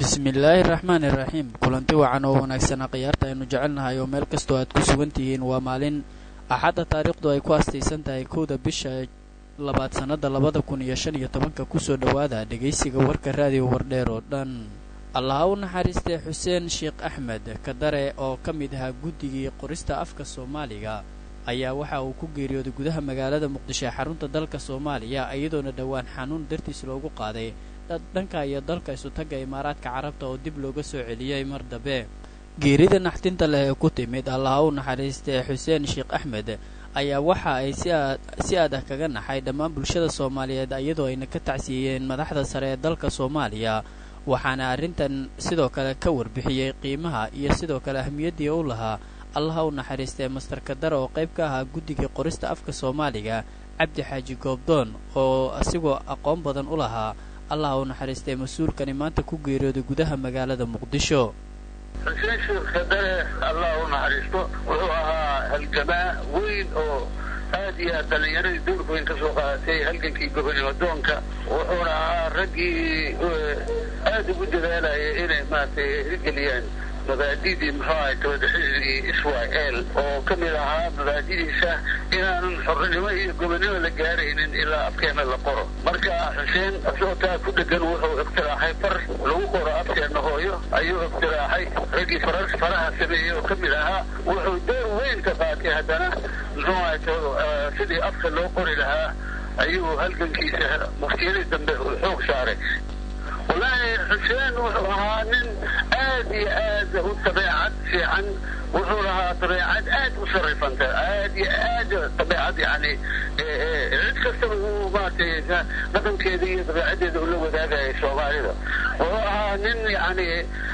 bismillaahi raxmaani raxiim kulanti wacan oo wanaagsana khiyaarta aynu jecelnahay oo meel kastoo aad ku sugan tihiin waa maalin axadda taariikhdu ay ku astaysan tahay kowda bisha labaad sannada labada kun iyo shan iyo tobanka kusoo dhowaada dhegaysiga warka raadiyo wardheer oo dhan allaha u naxariistay xuseen sheekh axmed kadare oo ka mid ahaa guddigii qorista afka soomaaliga ayaa waxa uu ku geeriyooday gudaha magaalada muqdisho ee xarunta dalka soomaaliya iyadoona dhowaan xanuun dartiis loogu qaaday dhanka iyo dalka isutagga imaaraadka carabta oo dib looga soo celiyey mar dambe geerida naxdinta leh ee ku timid allaha u naxariistay xuseen sheekh axmed ayaa waxa ay si aad ah kaga naxay dhammaan bulshada soomaaliyeed iyadoo ayna ka tacsiiyeen madaxda sare ee dalka soomaaliya waxaana arrintan sidoo kale ka warbixiyey qiimaha iyo sidoo kale ahmiyaddii u lahaa allaha u naxariistay master kadare oo qayb ka ahaa guddigii qorista afka soomaaliga cabdi xaaji goobdoon oo asigoo aqoon badan u lahaa allaha u naxariistay mas-uulkani maanta ku geeriyooday gudaha magaalada muqdisho xuseen sheekh kadare allah u naxariisto wuxuu ahaa halgamaa weyn oo aad iyo aad dhallinyaradii dowlka weyn ka soo qaadatay halgankii gobonimo doonka wuxuuna ahaa raggii aad ugu dadaalayay inay maaragtay hirgeliyaan mabaadidii muxuu ahay gabadhaxidii israel oo ka mid ahaa mabaadidiisa inaanan xornimo iyo gobonimo la gaaraynin ilaa afkeena la qoro marka xuseen asagoo taa ku dhegan wuxuu iqtiraaxay far lagu qoro afkeena hooyo ayuu iqtiraaxay raggii farar faraha sameeyey oo ka mid ahaa wuxuu door weyn ka qaatay haddana muxuu ahay sidii afka loo qori lahaa ayuu halgankiisa muftiyadii dambe uu xoog saaray wallaahi xuseen wuxuu ahaa nin aad iyo aad u dabeecad fiican wuxuu lahaa dabeecad aad u sarifanta aad iyo aad dabeecad yani cid kastaba uu maaragtay dhaqankeeda iyo dabeecaddeeda ula wadaagayay soomaalida wuxuu ahaa nin yani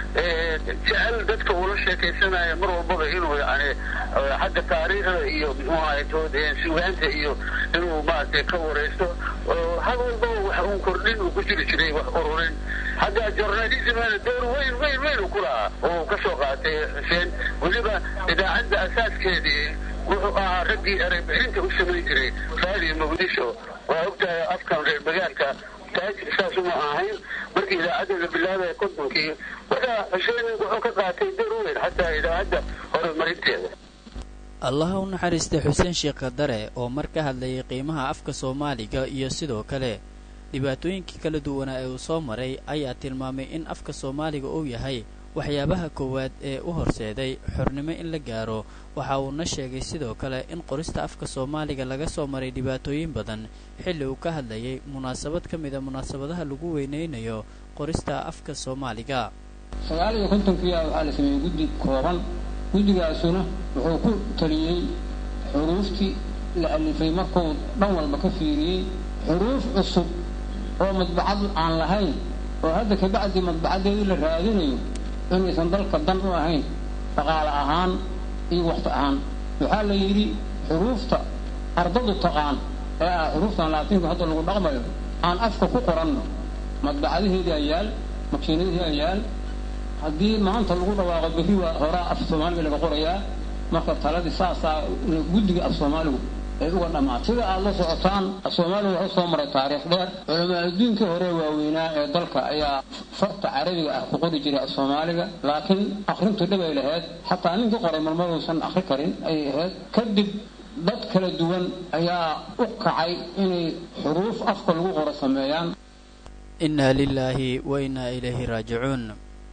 jecel dadka uula sheekaysanaya mar walbaba inuu yani xagga taariikhda iyo muxuu ahay sugaanta iyo inuu maaragtay ka waraysto had walbaba wax uun kordhin uu ku jiri jiray wax ururin xagga journalismana door weyn weyn weyn uu ku lahaa oo ka soo qaatay xuseen weliba idaacadda asaaskeedii wuxuu ahaa raggii ereybixinta u samayn jiray raadiyo muqdisho waa ogtahay afkan reer magaalka taajir saasuma ahayn markii idaacadda la bilaabaya kontonkii marka xuseen wuxuu ka qaatay door weyn xataa idaacadda horumarinteeda allaha u naxariistay xuseen sheekh kadare oo mar ka hadlayay qiimaha afka soomaaliga iyo sidoo kale dhibaatooyinkii kala duwanaa ee uu soo maray ayaa tilmaamay in afka soomaaliga uu yahay waxyaabaha koowaad ee u horseeday xornimo in la gaaro waxa uuna sheegay sidoo kale in qorista afka soomaaliga laga soo maray dhibaatooyin badan xilli uu ka hadlayay munaasabad ka mida munaasabadaha lagu weynaynayo qorista afka soomaaliga sagaal iyo kontonkiia waxaa la sameeyey guddi kooban guddigaasuna wuxuu ku taliyey xuruuftii la alifay markuu dhan walba ka fiiriyey xuruuf cusub oo madbacad aan lahayn oo hadda kabacdii madbacaddeedii la raadinayo inaysan dalka dan u ahayn dhaqaale ahaan iyo waqti ahaan waxaa la yidhi xuruufta ardadu taqaan ee ah xuruuftan laatiinku hadda lagu dhaqmayo aan afka ku qoranno madbacadaheedii ayaal makiinadihii ayaal haddii maanta lagu dhawaaqo berri waa horaa af soomaaliga laga qorayaa marka taladii saasaa guddiga af soomaaligu ay uga dhammaatay sida aada la socotaan af soomaaliga wuxuu soo maray taariikh dheer culamaa adduunkii hore waaweynaa ee dalka ayaa farta carabiga ah ku qori jiray af soomaaliga laakiin akrintu dhib ay lahayd xataa ninkii qoray marmaduusan akri karin ayay ahayd kadib dad kala duwan ayaa u kacay inay xuruuf afka lagu qoro sameeyaan innaa lilaahi wa innaa ilayhi raajicuun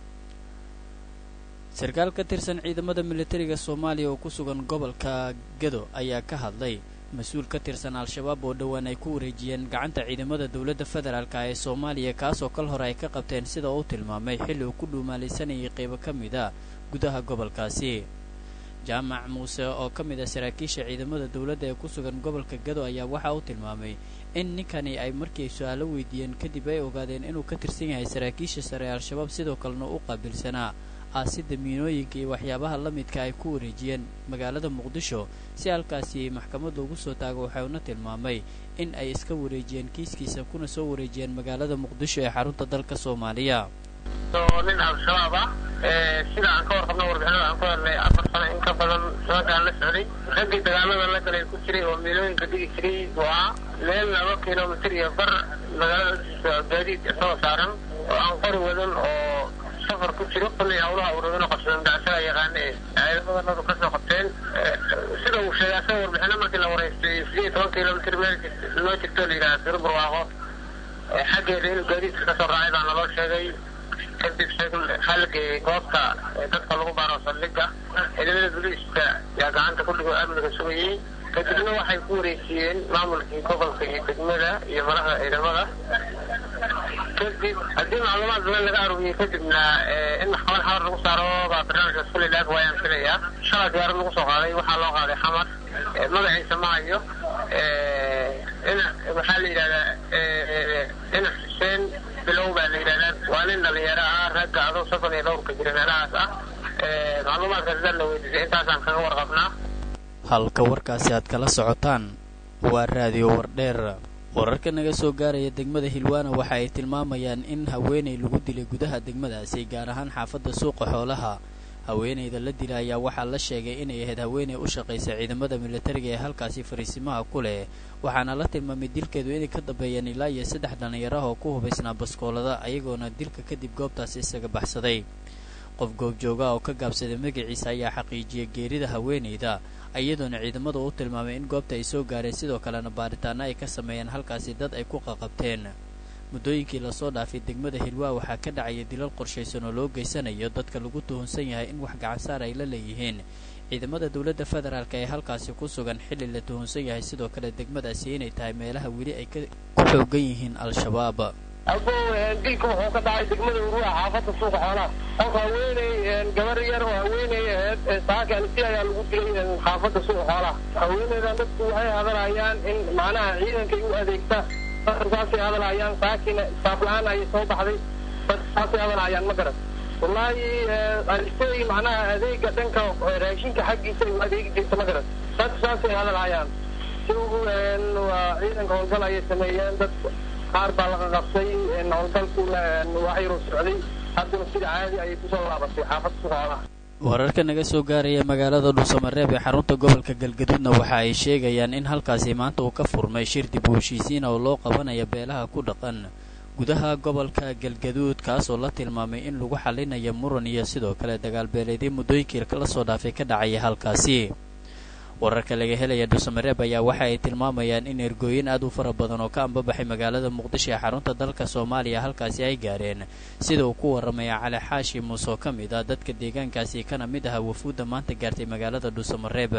sarkaal ka tirsan ciidamada militariga soomaaliya oo ku sugan gobolka gado ayaa ka hadlay mas-uul ka tirsan al-shabaab oo dhowaan ay ku wareejiyeen gacanta ciidamada dowladda federaalka ee soomaaliya kaasoo kal hore ay ka qabteen sida uu tilmaamay xilli uu ku dhuumaalaysanayay qaybo ka mid a gudaha gobolkaasi jaamac muuse oo ka mid ah saraakiisha ciidamada dowladda ee ku sugan gobolka gado ayaa waxa uu tilmaamay in ninkani ay markii su-aalo weydiiyeen kadib ay ogaadeen inuu ka tirsan yahay saraakiisha sare ee al-shabaab sidoo kalena u qaabilsanaa aasida miinooyinka iyo waxyaabaha la midka ay ku wareejiyeen magaalada muqdisho si halkaasi maxkamad loogu soo taago waxauna tilmaamay in ay iska wareejiyeen kiiskiisa kuna soo wareejiyeen magaalada muqdisho ee xarunta dalka soomaaliya nin al-shabaab ah sida aan ka warqabno warbixinada aan ku helnay afar sano in ka badan nimankaan la socday raggii dagaalada la galay ku jiray oo miilooyinka digi jiray waa meel laba kilomitr iyo bar magaalada gaadiid isagoo saaran oo aan qori wadan oo safar ku jiro kollay hawlaha uradana qabsadeen dacsaga yaqaana ee ciidamadanadu kasoo qabteen sida uu sheegay asaga warbixino markii la wareystay sideed iyo toban kilomitr meel loo jirto la yidhaha siro barwaaqo xaggeeda inuu gaadiidka kasoo raacay baa naloo sheegay kadib halgay goobta dadka lagu baaro saldhiga ciidamada booliiska yaa gacanta ku dhigo amniga sugayey kadibna waxay ku wareejiyeen maamulkii gobolka iyo degmada iyo madaxda ciidamada kadib haddii macluumaad badan laga aruuriyey kadibna in maxkamad xamar lagu saaro baa barnaamijkaas kuley laag waayaan filayaa shalay diyaarad lagu soo qaaday waxaa loo qaaday xamar magaciisa ma hayo waxaa la yidhahdaa ina xuseen bilow baa la yidhahdaa waa nin dhalinyaro ah ragga adoo soddon iyo dhowrka jira meelahaas ah macluumaadkaas dad la weydiisay intaasaan kaga warqabnaa halka warkaasi aad kala socotaan waa raadiyo wardheer wararka naga soo gaaraya degmada hilwaana waxa ay tilmaamayaan in haweenay lagu dilay gudaha degmadaasi gaar ahaan xaafadda suuqa xoolaha haweenayda la dila ayaa waxaa la sheegay inay ahayd haweenay u shaqaysa ciidamada militariga ee halkaasi fariisimaha ku leh waxaana la tilmaamay dilkeedu inay ka dambeeyeen ilaa iyo saddex dhallinyaraha oo ku hubaysnaa baskoolada ayagoona dilka kadib goobtaasi isaga baxsaday qof goobjooga oo ka gaabsaday magaciisa ayaa xaqiijiyay geerida haweenayda iyadoona ciidamadu u tilmaamay in goobta ay soo gaareen sidoo kalena baaritaano ay ka sameeyeen halkaasi dad ay ku qaqabteen muddooyinkii lasoo dhaafay degmada hilwaa waxaa ka dhacaya dilal qorshaysan oo loo geysanayo dadka lagu tuhunsan yahay in wax gacansaar ay la leeyihiin ciidamada dowladda federaalk ee halkaasi ku sugan xilli la tuhunsan yahay sidoo kale degmadaasi inay tahay meelaha weli ay ku xoogan yihiin al-shabaab abo dilka wuxuu ka dhacay degmada urua xaafadda suuqa xoolaha qofka haweeney gabar yar oo haweeney aheyd saakalisi ayaa lagu dilay xaafadda suuqa xoolaha haweeneydan dadku waxay hadalhayaan in macnaha ciidankay u adeegta saasay hadalhayaan saakina saaf la-aan ayay soo baxday dad saasay hadalhayaan ma garan wallaahi alistay macnaha adeega dhanka raashinka xaggiisa u adeegi jirta ma garan dad saasay hadalhayaan si waa ciidanka howlgal ayay sameeyeen dad qaar baa laga qabsay howlgalkuna waxyaruu socday haddana sida caadi ayay kusoo laabatay xaafadda suqaalaha wararka naga soo gaaraya magaalada dhuusamareeb ee xarunta gobolka galgaduudna waxa ay sheegayaan in halkaasi maanta uu ka furmay shir dib u heshiisiina oo loo qabanaya beelaha ku dhaqan gudaha gobolka galgaduud kaas oo la tilmaamay in lagu xalinayo muran iyo sidoo kale dagaalbeeleedii muddooyinkii la soo dhaafay ka dhacaya halkaasi wararka laga helaya dhuusamareeb ayaa waxa ay tilmaamayaan in ergooyin aad u fara badan oo ka ambabaxay magaalada muqdisho ee xarunta dalka soomaaliya halkaasi ay gaareen sida uu ku warramaya cali xaashi muuse oo ka mid ah dadka deegaankaasi kana mid aha wafuudda maanta gaartay magaalada dhuusamareeb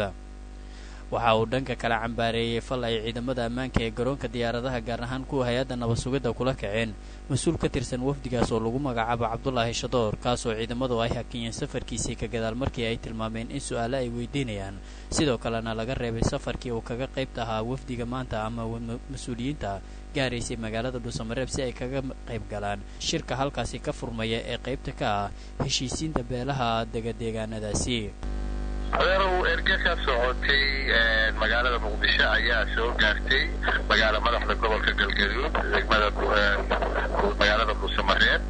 waxa uu dhanka kale cambaareeyey fal ay ciidamada ammaanka ee garoonka diyaaradaha gaar ahaan kuwa hay-adda nabad-sugidda kula kaceen mas-uul ka tirsan wafdigaas oo lagu magacaabo cabdulaahi shadoor kaasoo ciidamadu ay hakiyeen safarkiisii ka gadaal markii ay tilmaameen in su-aale ay weydiinayaan sidoo kalena laga reebay safarkii uu kaga qaybta ahaa wafdiga maanta ama mas-uuliyiinta gaaraysay magaalada dhuusamareeb si ay kaga qayb galaan shirka halkaasi ka furmaya ee qaybta ka ah heshiisiinta beelaha degadeegaanadaasi adeerow erge ka socotay magaalada muqdisho ayaa soo gaartay magaala madaxda gobolka galgaduud degmada magaalada dhuusamareeb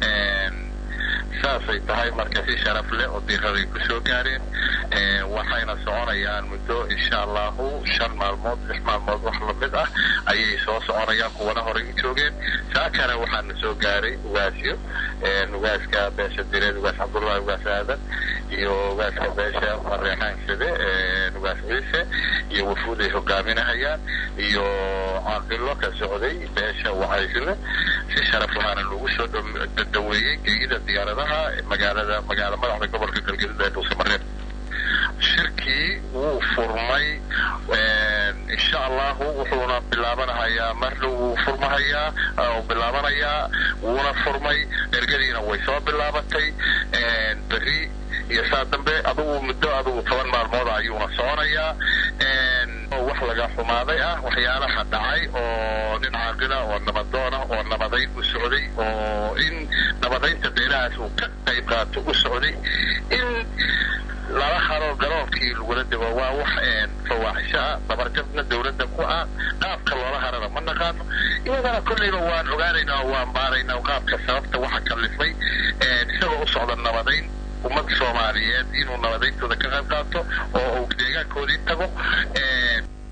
saasay tahay marka si sharaf leh oo diiraday ku soo gaareen waxayna soconayaan muddo insha allahu shan maalmood lix maalmood wax lamid ah ayay soo soconayaan kuwana horay u joogeen saakana waxaana soo gaaray ugaasyo ugaaska beesha direed ugaas cabdullahi ugaas aadan iyo ugaaska beesha mareexaansade ugaas ciise iyo wafuud ay hogaaminahayaan iyo caaqilo ka socday beesha wacaysle si sharaf lahaana lagu soo daweeyey geeyida diyaaradaha magaalada magaala madaxda gobolka galgaduud ee dhuusamareeb shirkii wuu furmay insha allahu wuxuuna bilaabanahayaa marna wuu furmahayaa u bilaabanayaa wuuna furmay ergadiina way soo bilaabatay berri iyo saa dambe adugu muddo adugu toban maalmooda ayuuna soconayaa wax laga xumaaday ah waxyaalaha dhacay oo nin caaqila oo nabadoona oo nabadayn u socday oo in nabadaynta beelahaas uu ka qayb qaato u socday in lala haro garoonkii lagula dego waa wax fawaaxisho ah dabarjabna dawladda ku ah qaabka loola harana ma naqaano iyadana kolleyba waan ogaanaynaa oo waan baaraynaa qaabka sababta waxa kalifay isagoo u socda nabadayn ummadda soomaaliyeed inuu nabadayntooda ka qayb qaato oo uu deegaankoodii tago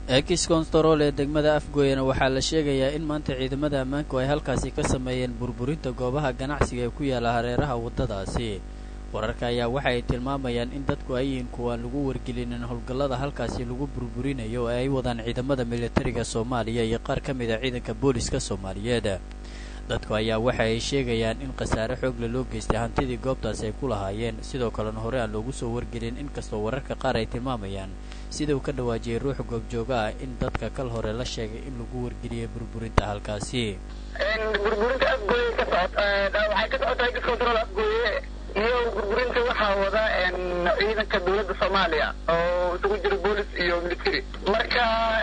ex constarol ee degmada afgooyana waxaa la sheegayaa in maanta ciidamada ammaanku ay halkaasi ka sameeyeen burburinta goobaha ganacsiga ee ku yaala hareeraha waddadaasi wararka ayaa waxa ay tilmaamayaan in dadku ay yihiin kuwaan lagu wargelinin howlgallada halkaasi lagu burburinayo oo ay wadaan ciidamada militariga soomaaliya iyo qaar ka mid a ciidanka booliska soomaaliyeed dadku ayaa waxa ay sheegayaan in khasaare xoogle loo geystay hantidii goobtaasi ay ku lahaayeen sidoo kalena hore aan loogu soo wargelin inkastoo wararka qaar ay tilmaamayaan sida uu ka dhawaajiyey ruux goobjooga ah in dadka kal hore la sheegay in lagu wargeliyay burburinta halkaasi burburinta afgooye ka socota waxay ka socotaa ex control afgooye iyo burburinta waxaa wada ciidanka dawladda soomaaliya oo isugu jira boolis iyo military marka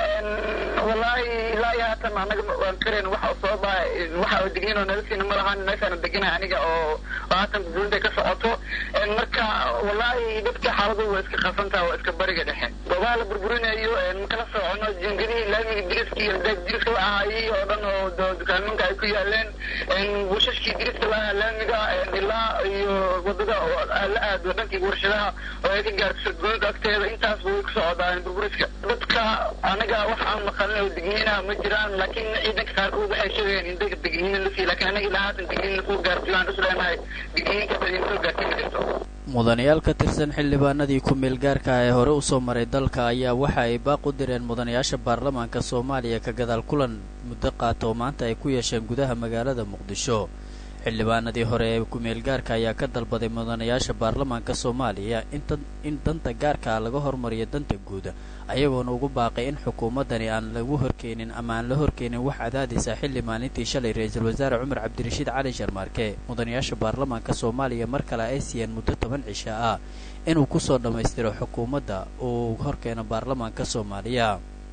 wallaahi ilaa iyo haatan anaga waan karayn waxa sababa waxa digniin oo nala siina ma lahan meeshaana deganay aniga oo haatan burburinta ka socoto marka wallaahi dadka xaaladu waa iska qasantaha waa iska bariga dhexe goobaha la burburinayo makala socono jingadihii laamiga diriska iyo diriska la ahaayey oo dhan oo dukaaminka ay ku yaaleen buushashkii diriska la ahaa laamiga ilaa iyo wadada oo la aado dhankii warshadaha oo ay ka gaarto sadgoonka agteeda intaasba way ku socdaan burburiska dadka anaga wax aan maqalin oo digniinaha ma jiraan laakiin ciidanka qaarkood waxay sheegayaan in dadka digniina la siiy lakin anaga ilaa haatan digniina soo gaartay waan isleenahay digniinka badin soo gaartay ma jirto mudanayaal ka tirsan xildhibaanadii ku-meel gaarka ah ee hore u soo maray dalka ayaa waxa ay baaq u direen mudanayaasha baarlamaanka soomaaliya ka gadaal kulan muddo qaata oo maanta ay ku yeesheen gudaha magaalada muqdisho xildhibaanadii hore ee ku-meel gaarka ayaa ka dalbaday mudanayaasha baarlamaanka soomaaliya in danta gaarka ah laga hormariyo danta guud ayagoona ugu baaqay in xukuumaddani aan lagu horkeenin ama aan la horkeenin wax cadaadisa xilli maalintii shalay ra-iisul wasaare cumar cabdirashiid cali sharmaarke mudanayaasha baarlamaanka soomaaliya mar kale ay siiyeen muddo toban cisha ah inuu kusoo dhammaystiro xukuumadda uu horkeeno baarlamaanka soomaaliya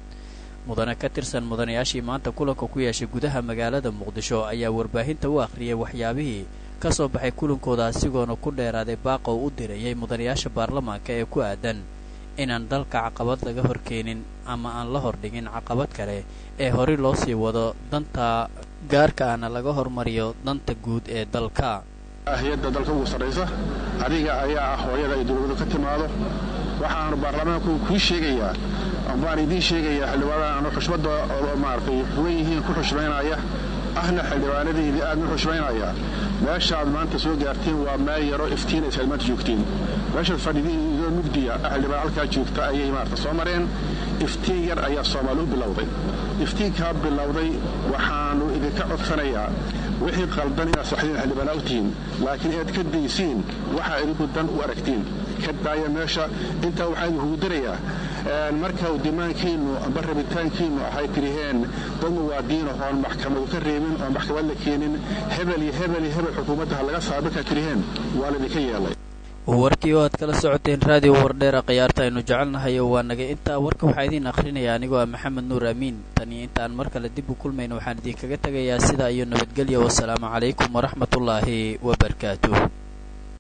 mudane ka tirsan mudanayaashii maanta kulanka ku yeeshay gudaha magaalada muqdisho ayaa warbaahinta u akhriyay waxyaabihii ka soo baxay kulankooda asigoona ku dheeraaday baaqa uu u dirayay mudanayaasha baarlamaanka ee ku aadan inaan dalka caqabad laga horkeenin ama aan la hordhigin caqabad kale ee horey loo sii wado danta gaarka ahna laga hormariyo danta guud ee dalka hay-adda dalka ugu sarraysa adiga ayaa ah hooyada ay dowladu ka timaado waxaanu baarlamaanku kuu sheegayaa baan idiin sheegayaa xildhibaanada anu xushmadda maaragtay huwan yihiin ku xushmaynaya ahna xildhibaanadiidii aadna xushmaynaya meeshaaad maanta soo gaartiin waa meel yaro iftiinaysa aad maanta joogtiin meeshaad fadhidiin idoo mugdiya xildhibaan halkaa joogta ayay maarata soo mareen iftiin yar ayaa soomaali u bilowday iftiinkaa bilowday waxaannu idinka codsanayaa wixii qaldan inaad saxdiin xildhibaanaa u tihiin laakiin inaad ka daysiin waxaa idinku dan u aragtiin ka daaya meesha intaa waxaa idinkugu dirayaa marka dimaankiinnu amba rabitaankiinnu ahay tiriheen dad muwaadiino oon maxkamadu ka reebin oon maxkamad la keenin hebel iyo hebel iyo hebel xukuumadda ha laga saaba markaa tiriheen waa laydinka yeelay warkii oo aad kala socoteen raadiyo wardheera khiyaarta aynu jecelnahay oo waa nagay intaa warka waxaa idiin akhrinaya anigoo ah maxamed nuur amiin tan iyo intaan mar kale dib u kulmayno waxaan idinkaga tegayaa sidaa iyo nabadgelya wasalaamu calaykum waraxmatullaahi wabarakaatuh